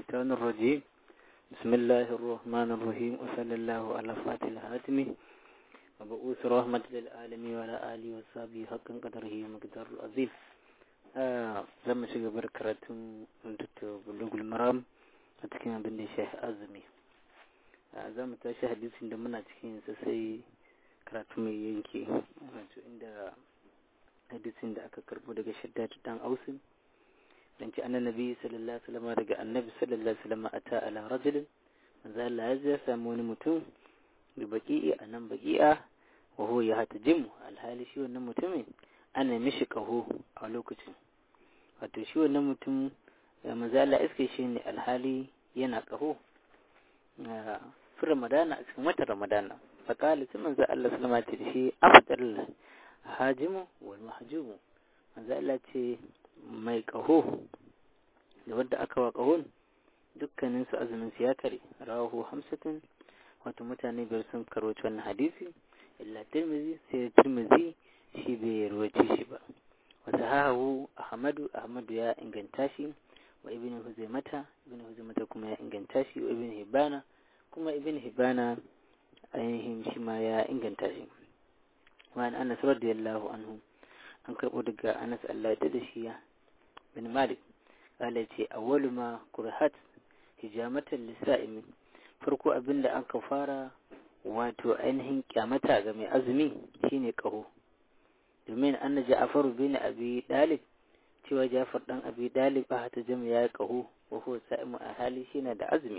الشيطان الرجيم بسم الله الرحمن الرحيم وصلى الله على فاتح الهاتم وبؤوس رحمة للعالمين وعلى آله وصحبه حقا قدره ومقدار العظيم zan mu shiga bar karatun rubutu bulugul maram a cikin abin da ya shafi azumi za mu tashi hadisin da muna cikin sa sai karatu mai yanke wato inda hadisin da aka karbo daga shaddatu dan ausin dan ci annan nabi sallallahu alaihi wasallam daga annabi sallallahu alaihi wasallam ata ala rajulin manzo Allah ya samu wani mutum bi baqi'i anan baqi'a wa huwa yahtajimu alhali shi wannan mutumin ana mishi kaho a lokacin wato shi wannan mutum manzo Allah iske shi ne alhali yana kaho fi ramadana a cikin watan ramadana faƙali sai manzo Allah sallama ce da shi afdal hajimu wal mahjumu manzo Allah ce mai kaho da wanda aka wa kahon dukkanin su azumin su ya kare rawahu hamsatin wato mutane biyar sun karoci wannan hadisi illa tirmizi sai tirmizi shi bai ruwace shi ba wata hahu ahmadu ahmadu ya inganta shi wa ibn huzaimata ibn huzaimata kuma ya inganta shi wa ibn hibana kuma ibn hibana ainihin shi ma ya inganta shi wa an anas radiyallahu anhu an karɓo daga anas Allah ya da shi ya bin malik kala ce awwalu ma kurhat hijamatan lisa'imi farko abinda aka fara wato ainihin kyamata ga mai azumi shine kaho domin anna ja'faru bin abi dalib cewa ja'far dan abi dalib a ta jama ya kaho wa huwa sa'imu a hali shine da azumi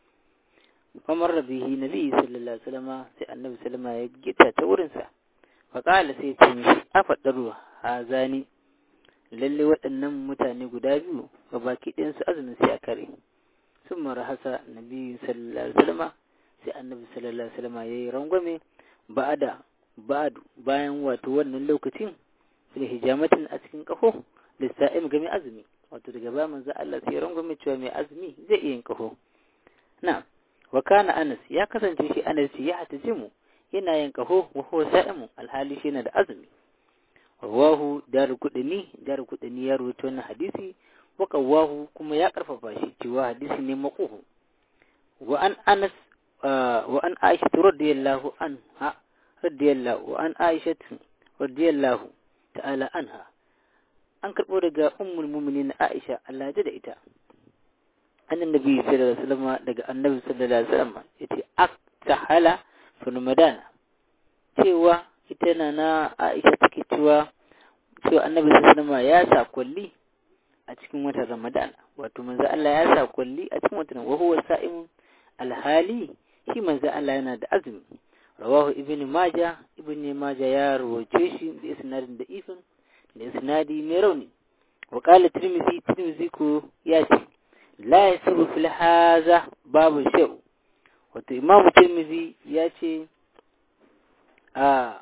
famar rabihi nabi sallallahu alaihi wasallam sai annabi sallama ya gita ta wurin sa fa qala sai ce mishi afadaru hazani lalle waɗannan mutane guda biyu ga baki ɗayan su azumin sai a kare sun mara hasa nabi sallallahu alaihi wasallam sai annabi sallallahu alaihi wasallam yayi rangwame ba'ada ba'adu bayan wato wannan lokacin fil hijamatin a cikin kafo lissa'im ga mai azumi wato daga ba manzo Allah sai rangwame cewa mai azumi zai iya yin kafo na wa kana Anas ya kasance shi Anas ya hatajimu yana yin kafo wa huwa sa'imu alhali shi yana da azumi rawahu daru kudini daru kudini ya rawaito wannan hadisi wa qawahu kuma ya karfafa shi cewa hadisi ne maquhu wa an Anas wa an Aisha radiyallahu anha radiyallahu wa an Aisha radiyallahu ta'ala anha an karbo daga ummul mu'minin Aisha Allah ya da ita annan nabi sallallahu alaihi wasallam daga annabi sallallahu alaihi wasallam yace aktahala fi ramadan cewa ita na na Aisha take cewa cewa annabi sallallahu alaihi ya sa kulli a cikin watan ramadan wato manzo Allah ya sa kulli a cikin watan wa huwa sa'im alhali shi manzo Allah yana da azumi rawahu ibn majah ibn majah ya rawace shi da isnadin da ifin da isnadi mai rauni wa qala tirmidhi tirmidhi ko ya ce la yasiru fil haza babu shau wato imamu tirmidhi ya ce a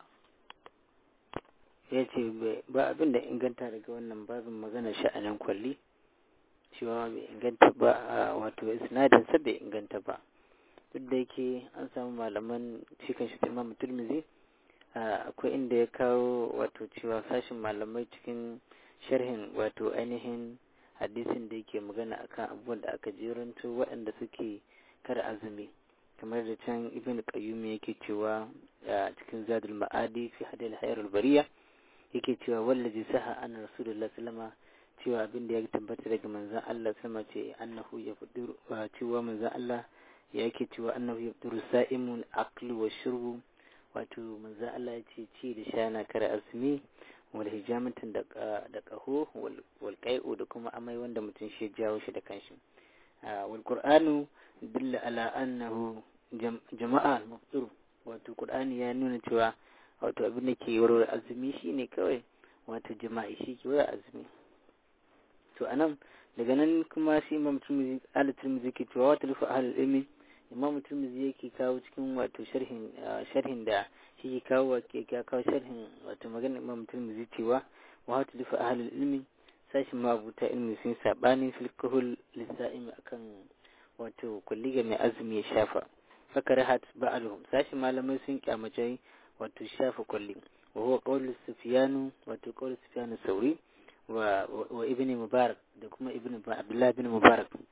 ya ce ba abin da inganta daga wannan babin magana sha'anin kwalli cewa bai inganta ba wato isnadin sa bai inganta ba duk da yake an samu malaman shi kan shi imam turmizi akwai inda ya kawo wato cewa sashin malamai cikin sharhin wato ainihin hadisin da yake magana akan abubuwan da aka jeranto waɗanda suke kar azumi kamar da can ibn qayyum yake cewa cikin zadul ma'adi fi hadil hayrul bariya yake cewa wallazi saha anna rasulullah sallama cewa abin da ya tabbata daga manzon Allah sama ce annahu ya fudur cewa manzon Allah yake cewa annahu yabduru sa'imul aqlu wa shurbu wato manzo Allah ya ce ci da sha na kare azumi wal hijamatin da da qahu wal qai'u da kuma amai wanda mutum shi jawo shi da kanshi wal qur'anu dalla ala annahu jama'a al wato qur'ani ya nuna cewa wato abin da ke warware azumi shine kawai wato jama'i shi ke warware azumi to anan daga nan kuma shi imam tirmidhi al-tirmidhi ke cewa wata lufa ahlul ilmi imam turmizi yake kawo cikin wato sharhin sharhin da shi ke kawo ke kawo sharhin wato magana imam turmizi cewa wa hatu lifa ahlul ilmi sashin mabuta ilmi sun sabani fil kuhul lisa'im akan wato kulli ga mai azumi ya shafa fakarahat ba'aluhum sashin malamai sun kyamace wato shafa kulli wa huwa qawlu sufyanu wato qawlu sufyanu sauri wa wa ibn mubarak da kuma ibn abdullah ibn mubarak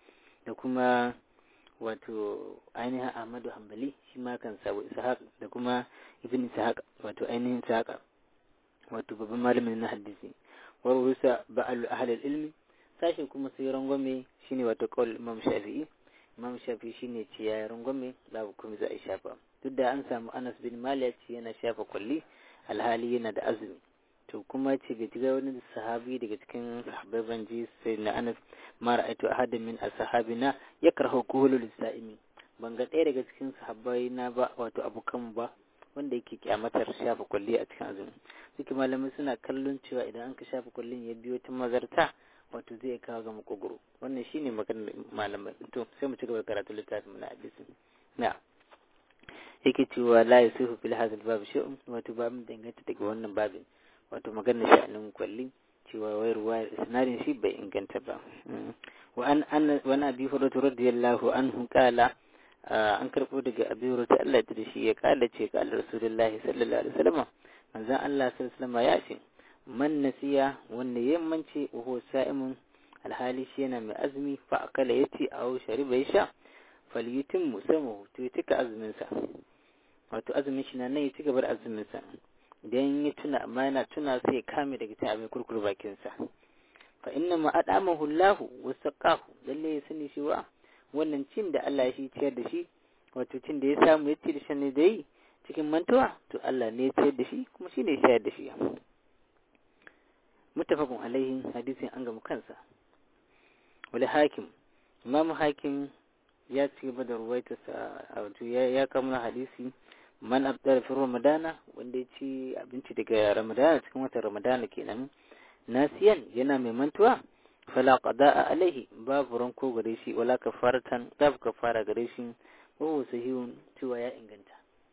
da kuma wato ainihin Ahmadu Hanbali shi ma kan sabu Ishaq da kuma Ibn Ishaq wato ainihin Ishaq wato babban malamin na hadisi wa rusa ba'al ahli ilmi sashin kuma sai rangwame shine wato qaul Imam Shafi'i Imam Shafi'i shine ce ya rangwame babu kuma za a shafa duk da an samu Anas bin Malik yana shafa kulli alhali yana da azumi to kuma ce bai ga wani sahabi daga cikin sahabbai ban ji sai na Anas ma ra'aytu ahadan min ashabina yakrahu kuhulu lisaimi ban ga ɗaya daga cikin sahabbai na ba wato abokan ba wanda yake kyamatar shafa kulli a cikin azumi suke malamai suna kallon cewa idan an ka shafa kullin ya biyo ta mazarta wato zai kawo ga makogoro wannan shine maganar malamai to sai mu ci gaba karatu littafin na hadisi na yake cewa la yusifu fil hadal bab shay'un wato babin danganta daga wannan babin wato maganar sha'anin kwalli cewa wai ruwayar isnadin shi bai inganta ba wa an an wa abi hurairah radiyallahu anhu qala an karbo daga abi hurairah Allah ya shi ya kala ce kala rasulullahi sallallahu alaihi wasallam manzon Allah sallallahu alaihi wasallam ya ce man nasiya wanda yammanci wa huwa sa'imun alhali shi yana mai azumi fa akala yace aw shariba ya sha falyutim musamahu to ya cika azumin sa wato azumin shi na nan ya ci gaba da azumin sa idan ya tuna amma yana tuna sai ya kame daga cin abin kurkur bakin sa fa inna ma adamahu Allahu wa saqahu lalle ya sani shi wa wannan cin da Allah ya shi ciyar da shi wato cin da ya samu ya ci da shan da yi cikin mantuwa to Allah ne ya ciyar da shi kuma shi ne ya shayar da shi mutafakun alaihi hadisin an gamu kansa wani hakim imamu hakim ya ci gaba da ruwaitarsa a wato ya kamuna hadisi man abdar fi ramadana wanda ya ci abinci daga ramadana cikin watan ramadana kenan nasiyan yana mai mantuwa fala qada'a alaihi babu ranko gare shi wala kafaratan babu kafara gare shi wa sahihun cewa ya inganta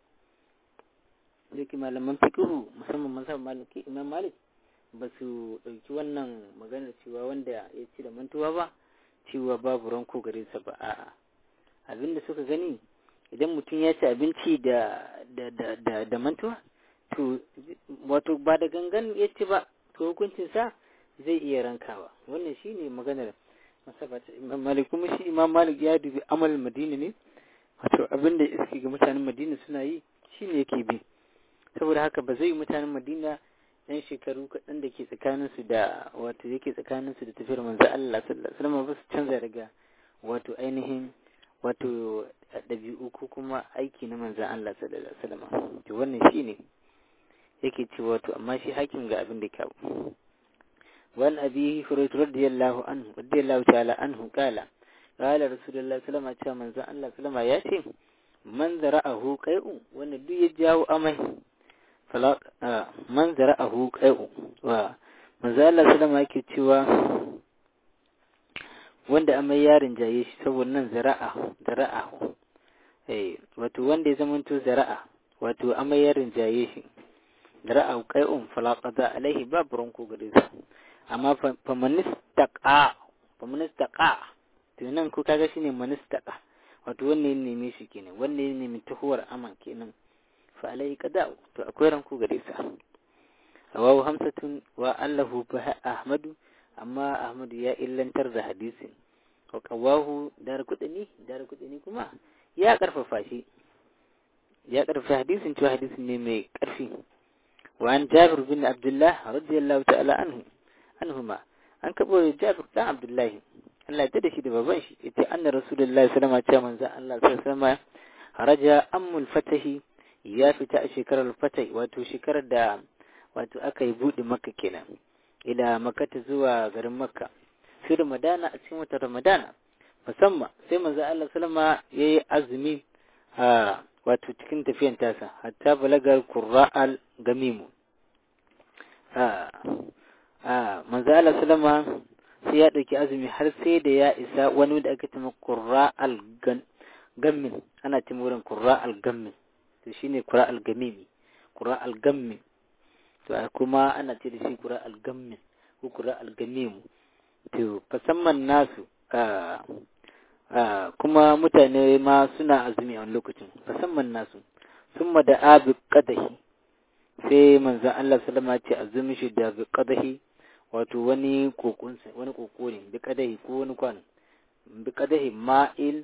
yake malaman fiqhu musamman mazhab maliki imam malik ba su ɗauki wannan maganar cewa wanda ya ci da mantuwa ba cewa babu ranko gare sa ba a'a abin da suka gani idan mutum ya ci abinci da da da da, da mantuwa to wato ba da gangan ya ci ba to hukuncin sa zai iya rankawa wannan shine maganar masabata imam malik kuma shi imam malik ya dubi amal madina ne wato abin da iske ga mutanen madina suna yi shine yake bi saboda haka ba zai mutanen madina yan shekaru kaɗan da ke tsakaninsu da wato yake tsakaninsu da tafiyar manzo Allah sallallahu alaihi wasallam ba su canza daga wato ainihin wato ɗabi'u ko kuma aiki na manzo Allah sallallahu alaihi wasallam to wannan shine yake ce wato amma shi hakim ga abin da kawo wan abi hurairah radiyallahu anhu radiyallahu ta'ala anhu kala qala rasulullahi sallallahu alaihi wasallam manzo Allah sallallahu alaihi wasallam ya ce man zara'ahu qai'u wanda duk ya jawo amai man zara'ahu qai'u wa manzo Allah sallama yake cewa wanda amai yarin jaye shi saboda nan zara'a zara'a eh wato wanda ya zamanto zara'a wato amai yarin jaye shi zara'a qai'un fala qada alaihi babu ranko gare sa amma fa manistaqa fa manistaqa to nan ko kaga shine manistaqa wato wanne ne neme shi kenan wanne ne nemi tuhuwar aman kenan fa alai qada'u to akwai ranku gare sa rawahu hamsatun wa allahu fa ahmadu amma ahmadu ya illantar da hadisin wa qawahu dar kudini dar kudini kuma ya karfafa shi ya karfafa hadisin cewa hadisin ne mai karfi wa an jabir bin abdullah radiyallahu ta'ala anhu anhuma an kabo jabir dan abdullah Allah ya da shi da baban shi yace anna rasulullahi sallallahu alaihi wasallam manzo Allah sallallahu alaihi wasallam haraja ammul fatahi ya fita a shekarar fatai wato shekarar da wato aka yi buɗe makka kenan ila makata zuwa garin makka fi ramadana a cikin watan ramadana musamman sai manzo Allah sallama yayi azumi a wato cikin tafiyan tasa hatta balagar qurra'al gamimu a a manzo Allah sallama sai ya dauki azumi har sai da ya isa wani da aka tuma qurra'al gammin ana tuma wurin qurra'al gammin to shine qura al-gamimi qura al-gammi to kuma ana ce da shi qura al-gammi ko qura al-gamim to fasamman nasu kuma mutane ma suna azumi a wani lokacin fasamman nasu summa da abi qadahi sai manzon Allah sallama ce azumi shi da bi qadahi wato wani kokon wani koko ne bi qadahi ko wani kwano bi qadahi ma'il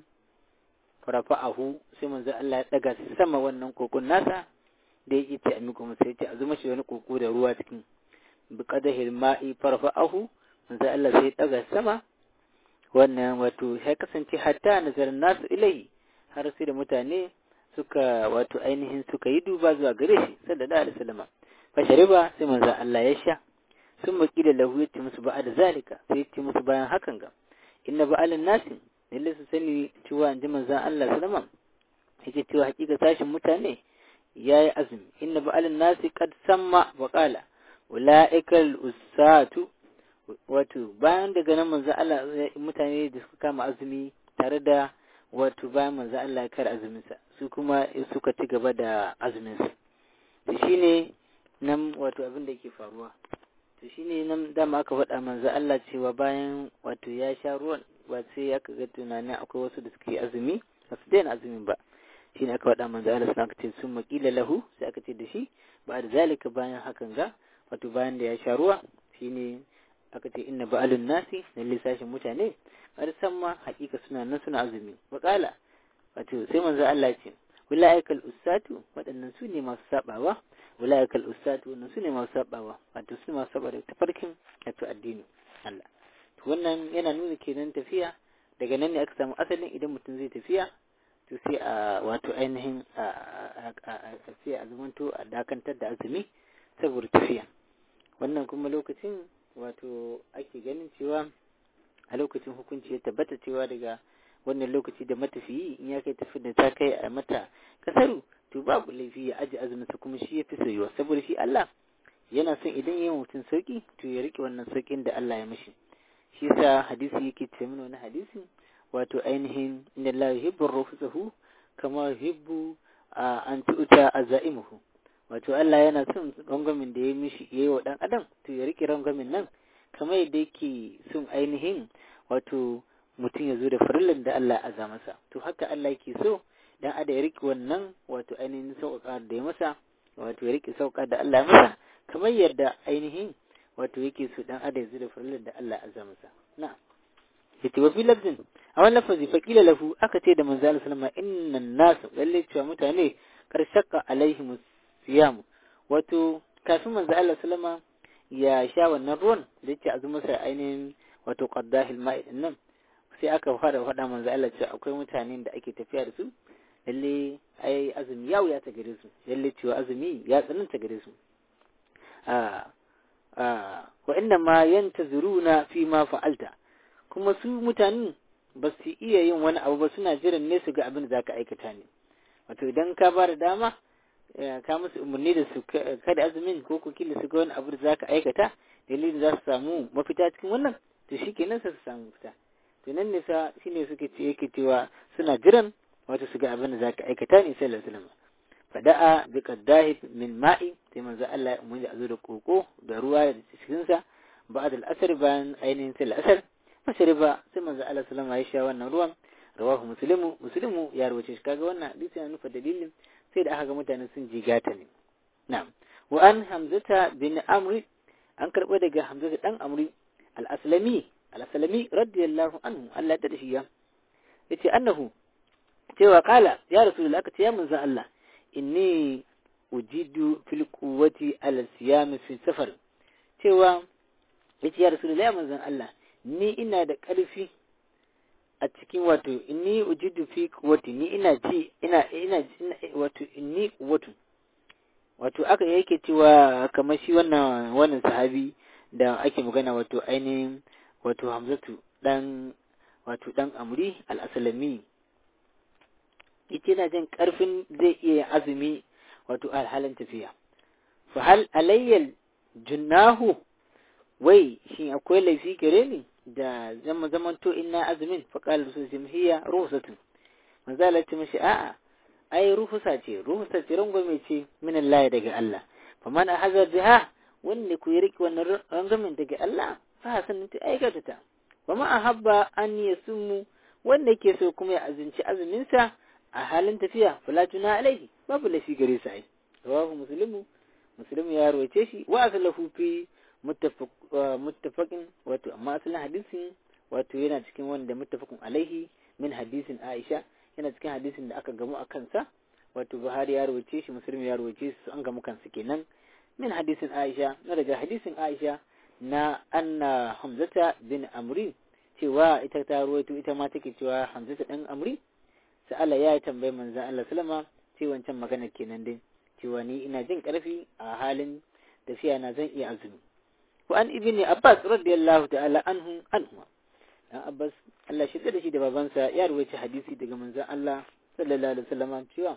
farafa'ahu sai manzo Allah ya daga sama wannan kokon nasa da yake ta amiko masa yace a zuma shi wani koko da ruwa cikin bi qadahi ma'i farafa'ahu manzo Allah sai ya daga sama wannan wato ya kasance hatta nazarin nasu ilai har sai da mutane suka wato ainihin suka yi duba zuwa gare shi sallallahu alaihi wasallam fa shariba sai manzo Allah ya sha sun maki da lahu yace musu ba'a da zalika sai yace musu bayan hakan ga inna ba'alan nasi lalle su sani cewa inji manzo Allah sallama yake cewa hakika sashin mutane yayi azumi inna ba'alan nasi qad samma wa qala ulaikal usatu wato bayan daga nan manzo Allah mutane da suka kama azumi tare da wato bayan manzo Allah ya kar azuminsa su kuma suka ci gaba da azuminsa to shine nan wato abin da yake faruwa to shine nan dama aka faɗa manzo Allah cewa bayan wato ya sha ruwan ba sai aka ga tunanin akwai wasu da suke azumi ba su daina azumin ba shine aka faɗa manzo Allah sun aka ce sun maƙila lahu sai aka ce da shi ba da zalika bayan hakan ga wato bayan da ya sha ruwa shine aka ce inna ba'alun nasi na lissashin mutane har san ma hakika suna nan suna azumi wakala wato sai manzo Allah ce ulaikal ustatu waɗannan su ne masu sabawa ulaikal ustatu wannan su ne masu sabawa wato su masu saba da tafarkin wato addini Allah to wannan yana nuna kenan tafiya daga nan ne aka samu asalin idan mutum zai tafiya to sai a wato ainihin a sai a zamanto a dakantar da azumi saboda tafiya wannan kuma lokacin wato ake ganin cewa a lokacin hukunci ya tabbata cewa daga wannan lokaci da matafiyi in ya kai tafi da ta kai a mata kasaru to babu laifi ya aji azuminsa kuma shi ya fi soyuwa saboda shi Allah yana son idan ya yi mutum sauki to ya rike wannan saukin da Allah ya mishi shi yasa hadisi yake ce mana wani hadisi wato ainihin inna Allah yuhibbu rufusahu kama yuhibbu an tu'ta azaimuhu wato Allah yana son rangwamin da ya mishi yayi wa dan adam to ya rike rangwamin nan kamar yadda yake son ainihin wato mutum ya zo da farillan da Allah ya masa to haka Allah yake so dan ada ya rike wannan wato ainihin sauƙa da ya masa wato ya rike sauƙa da Allah ya masa kamar yadda ainihin wato yake so dan ada ya zo da farillan da Allah ya masa na'am yace wa fi lafzin a wannan lafazi fa kila lahu aka ce da manzo Allah sallama innan nas lalle cewa mutane karshaka alaihim siyam wato kafin manzo Allah sallama ya sha wannan ruwan da yake azuma sai ainihin wato qaddahil ma'i nan sai aka fara faɗa manzo Allah cewa akwai mutanen da ake tafiya da su lalle ai azumi ya wuya ta gare su lalle cewa azumi ya tsananta gare su a a wa inna ma yantazuruna fi ma fa'alta kuma su mutanen ba su iya yin wani abu ba suna jiran ne su ga abin da zaka aikata ne wato idan ka ba da dama ka musu umarni da su kada azumin ko ku kila su ga wani abu da zaka aikata dalilin za su samu mafita cikin wannan to shikenan sai su samu mafita to nan ne sa shine suke ce yake cewa suna jiran wato su ga abin da zaka aikata ne sai Allah sallama fada'a bi qaddahi min ma'i sai manzo Allah mun ji azo da koko da ruwa da cikin sa ba'da al-asr bayan ainihin sai al-asr mashariba sai manzo Allah sallama ya sha wannan ruwan rawahu muslimu muslimu ya rawace shi kaga wannan hadisi yana nufa dalilin sai da aka ga mutane sun jigata ne na'am wa an hamzata bin amri an karbo daga hamzata dan amri al-aslami al-aslami radiyallahu anhu Allah ya shi ya yace annahu cewa kala ya rasulullah aka ce ya manzo Allah inni ujidu fil quwwati ala siyam fi safar cewa yace ya rasulullah ya manzo Allah ni ina da ƙarfi a cikin wato inni ujidu fi quwwati ni ina ji ina ina wato inni quwwatu wato aka yake cewa kamar shi wannan wannan sahabi da ake magana wato ainihin wato Hamzatu dan wato dan Amri al-Aslami yace na jin karfin zai iya azumi wato alhalin tafiya fa hal alayyal junnahu wai shin akwai laifi gare ni da zama zaman to ina azumin fa qala rasul hiya ruhsatun manzo Allah ce mishi a'a ai ruhusa ce ruhusa ce rangwame ce min Allah daga Allah fa man ahazar biha wanda ku riki wannan rangwamen daga Allah fa sanin ta aikata ta wa ma ahabba an yasummu wanda ke so kuma ya azunci azumin sa a halin tafiya fala tuna alaihi babu lafi gare sa ai rawahu muslimu muslimu ya rawace shi wa aslahu fi muttafaqin wato amma asalin hadisin wato yana cikin wanda muttafaqun alaihi min hadisin Aisha yana cikin hadisin da aka gamu a kansa wato Buhari ya rawace shi Muslim ya rawace su an gamu kansu kenan min hadisin Aisha na daga hadisin Aisha na anna Hamzata bin Amri cewa ita ta rawaito ita ma take cewa Hamzata dan Amri sa'ala ya tambayi manzon Allah sallama ce wancan magana kenan dai cewa ni ina jin karfi a halin tafiya na zan iya azumi wa an ibni Abbas radiyallahu ta'ala anhu anhu dan Abbas Allah shi da shi da babansa ya ruwaita hadisi daga manzon Allah sallallahu alaihi wasallam cewa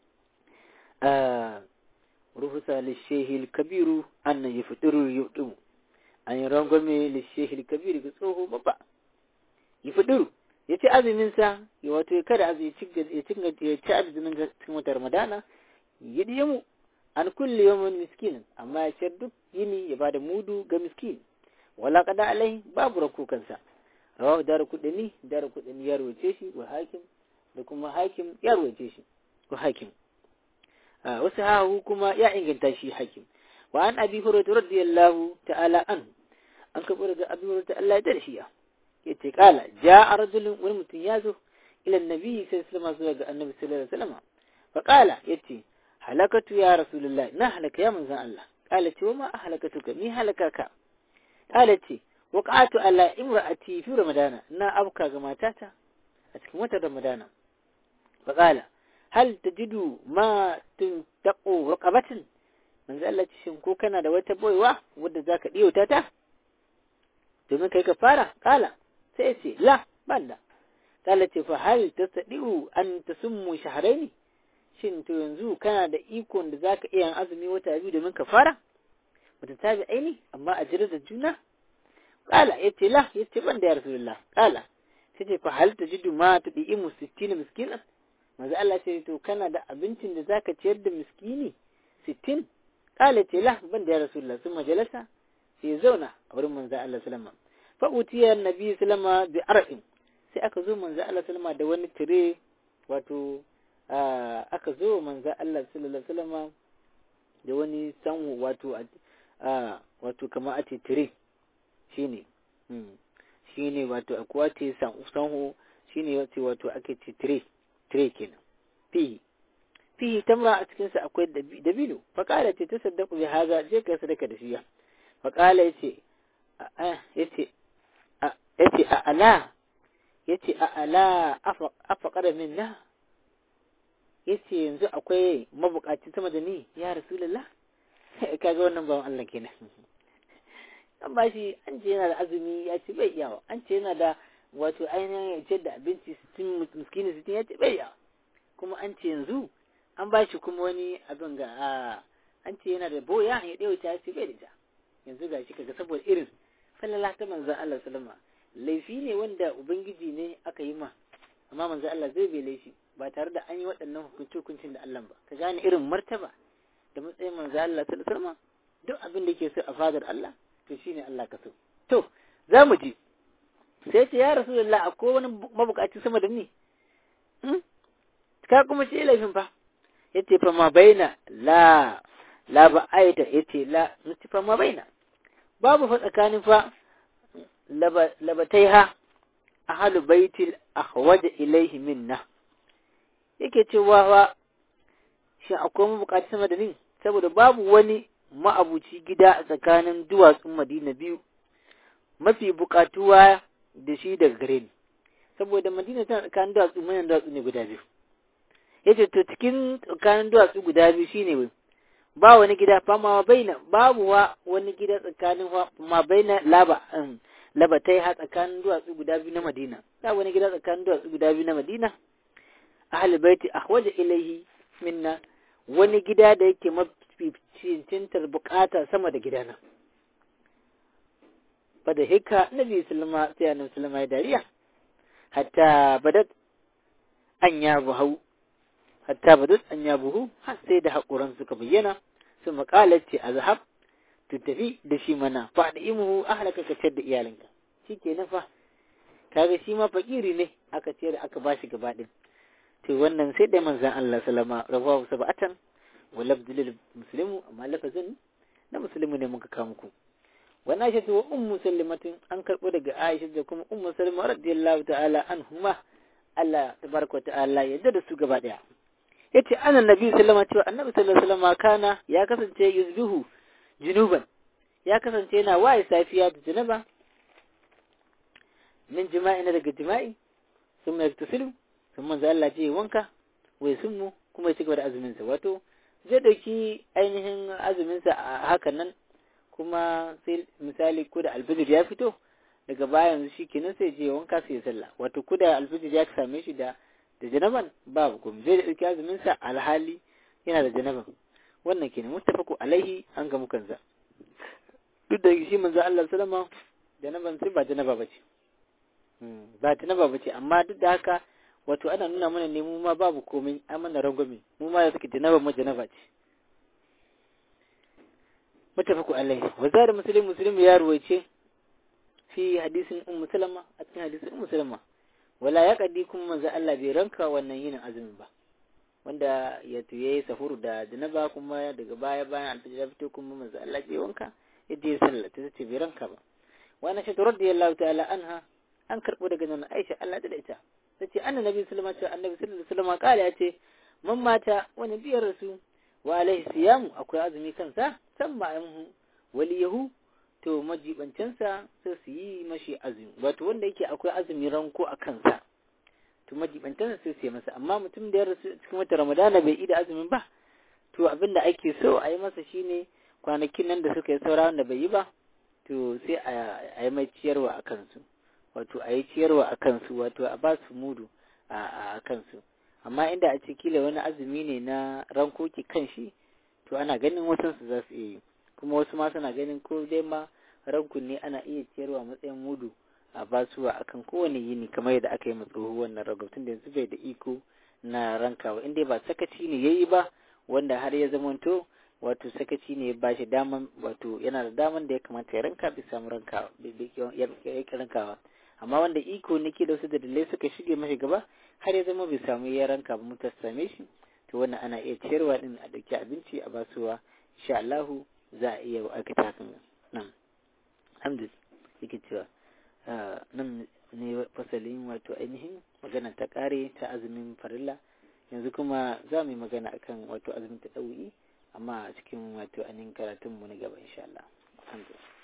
ah ruhusa lishehi kabiru an yaftiru yudu an yi rangwame lishehi kabiru ga tsoho babba yaftiru ya ci azumin sa ya wato ya kada azumi ya ci ya ci azumin cikin watan Ramadana ya diye mu an kulle yawan miskinin amma ya ciyar duk yini ya bada mudu ga miskin wala kada alai babu rako kansa rawahu daru kudini daru kudini ya rawace shi wa hakim da kuma hakim ya rawace shi wa hakim wasu hahu kuma ya inganta shi hakim wa an abi hurairah radiyallahu ta'ala an an kabo daga abi hurairah Allah ya dar shi ya yace kala ja'a rajulun wani mutum ya zo ila annabi sai sallama zuwa ga annabi sallallahu alaihi wasallam fa kala yace halakatu ya rasulullah na halaka ya manzon Allah kala ce wa ma halakatuka ni halakaka kala ce waqatu ala imra'ati fi ramadana na abka ga matata a cikin watan ramadana fa kala hal tajidu ma tuntaqu raqabatin manzo Allah ce shin ko kana da wata boywa wadda zaka diyauta ta domin kai ka fara kala sai ce la banda kala ce fa hal tastadiu an tasummu shahrayn shin to yanzu kana da ikon da zaka iya azumi wata biyu domin ka fara wata tabi aini amma a jira da juna kala yace la yace banda ya rasulullah kala sai ce fa hal tajidu ma tudimu 60 miskinan manzo Allah ce to kana da abincin da zaka ciyar da miskini 60 kala ce la ban da ya rasulullah sun majalasa sai zauna a wurin manzo Allah sallama fa utiya annabi sallama bi ar'in sai aka zo manzo Allah sallama da wani tire wato aka zo manzo Allah sallallahu sallama da wani sanwo wato wato kamar a ce tire shine shine wato akwai ce sanwo shine wato wato ake ce tire tire kenan fihi fihi tamra a cikin sa akwai dabino fa kala ce tasaddaqu bi haza je ka sadaka da shi fa kala yace yace yace a ala yace a ala afaqara minna yace yanzu akwai mabukaci sama da ni ya rasulullah kaga wannan bawan Allah kenan an ba shi an ce yana da azumi ya ce bai iyawa an ce yana da wato ainihin ya ce da abinci sittin miskini sittin ya ce bai iyawa kuma an ce yanzu an ba shi kuma wani abin ga an ce yana da boya ya ɗaya ya ce bai da ta yanzu ga shi kaga saboda irin sallallahu ta manzan Allah sallama laifi ne wanda ubangiji ne aka yi ma amma manzan Allah zai bai laifi ba tare da an yi waɗannan hukunci-hukuncin da Allah ba ka gane irin martaba da matsayin manzan Allah sallama duk abin da ke so a fadar Allah to shine Allah ka so to za mu ji sai ce ya rasulullah akwai wani mabukaci sama da ni ka kuma ce laifin fa yace fa ma baina la la ba aita yace la yace fa ma baina babu fa tsakanin fa labataiha ahlu baitil ahwaj ilaihi minna yake cewa fa shi akwai mabukaci sama da ni saboda babu wani ma'abuci gida a tsakanin duwatsun Madina biyu mafi bukatuwa da shi daga gare ni saboda Madina tana tsakanin duwatsu manyan duwatsu ne guda biyu yace to cikin tsakanin duwatsu guda biyu shine ba wani gida fa ma baina babu wa wani gida tsakanin ma baina laba labatai ha tsakanin duwatsu guda biyu na Madina ba wani gida tsakanin duwatsu guda biyu na Madina ahli baiti ahwaja ilaihi minna wani gida da yake maficintar bukata sama da gidana bada hika nabi sulma sai annabi sulma ya dariya hatta badat an ya buhau hatta badat an ya buhu har sai da haƙuran suka bayyana su maƙalar ce a zahab tu tafi da shi mana faɗi imuhu ahlaka ka ciyar da iyalinka shi ke na fa kaga shi ma fakiri ne aka ciyar da aka bashi gaba ɗin to wannan sai da manzan Allah salama rawahu sab'atan wa labdul muslimu amma lafazin na muslimu ne muka kawo muku wa Aisha wa ummu sallimatin an karbo daga Aisha da kuma ummu salima radiyallahu ta'ala anhuma Allah tabaraka ta'ala ya da su gaba daya yace annan nabi sallama cewa annabi sallallahu alaihi wasallam kana ya kasance yuzbihu junuban ya kasance yana waye safiya da janaba min jima'i na daga jima'i sun mai tusilu sun manzo Allah ce wanka wai sun mu kuma ya ci gaba da azumin sa wato zai dauki ainihin azumin sa a hakan nan kuma sai misali ko da alfijir ya fito daga baya yanzu shi kenan sai je wanka sai ya sallah wato ko da alfijir ya same shi da da janaban babu kuma zai dauki azumin sa alhali yana da janaban wannan kenan muttafaqu alaihi an ga mukanza duk da shi manzo Allah sallama janaban sai ba janaba bace ba janaba bace amma duk da haka wato ana nuna mana ne mu ma babu komai an mana rangwame mu ma da suke janaba mu janaba ce muttafaqu alaihi wa zada muslim muslim ya ruwaice fi hadisin ummu salama a cikin hadisin ummu salama wala ya kadi kuma manzo Allah bai ranka wannan yinin azumin ba wanda ya tuye sahur da janaba kuma daga baya bayan alfajir ya fito kuma manzo Allah bai wanka yadda ya sallah ta ce bai ranka ba wa na shaitu radiyallahu ta'ala anha an karbo daga nan Aisha Allah da ita tace annabi sallallahu alaihi wasallam annabi sallallahu alaihi wasallam kala ya ce man mata wani biyar rasu wa alaihi siyamu akwai azumi kansa san ma'amuhu waliyahu to majibancinsa sai su yi mashi azumi wato wanda yake akwai azumi ranko a kansa to majibancinsa sai su yi masa amma mutum da ya rasu cikin wata ramadana bai ida azumin ba to abin da ake so a yi masa shine kwanakin nan da suka yi saura wanda bai yi ba to sai a yi mai ciyarwa a kansu wato a yi ciyarwa a kansu wato a ba su mudu a kansu amma inda a ce kila wani azumi ne na rankoki kan shi to ana ganin wasansu za su iya yi kuma wasu ma suna ganin ko dai ma rankun ne ana iya ciyarwa matsayin mudu a basuwa akan kowane yini kamar yadda aka yi ma tsoho wannan ragabtun da yanzu bai da iko na rankawa inda ba sakaci ne yayi ba wanda har ya zamanto wato sakaci ne ba shi daman wato yana da daman da ya kamata ya ranka bai samu rankawa ya rankawa amma wanda iko ne ke da wasu da dalilai suka shige mashi gaba har ya zama bai samu ya ranka ba mutar same shi to wannan ana iya ciyarwa din a dauki abinci a basuwa insha Allahu za a iya aikata hakan nan alhamdulillah yake cewa nan ne fasalin wato ainihin magana ta kare ta azumin farilla yanzu kuma za mu yi magana akan wato azumin ta ɗau'i amma a cikin wato ainihin karatunmu na gaba insha Allah alhamdulillah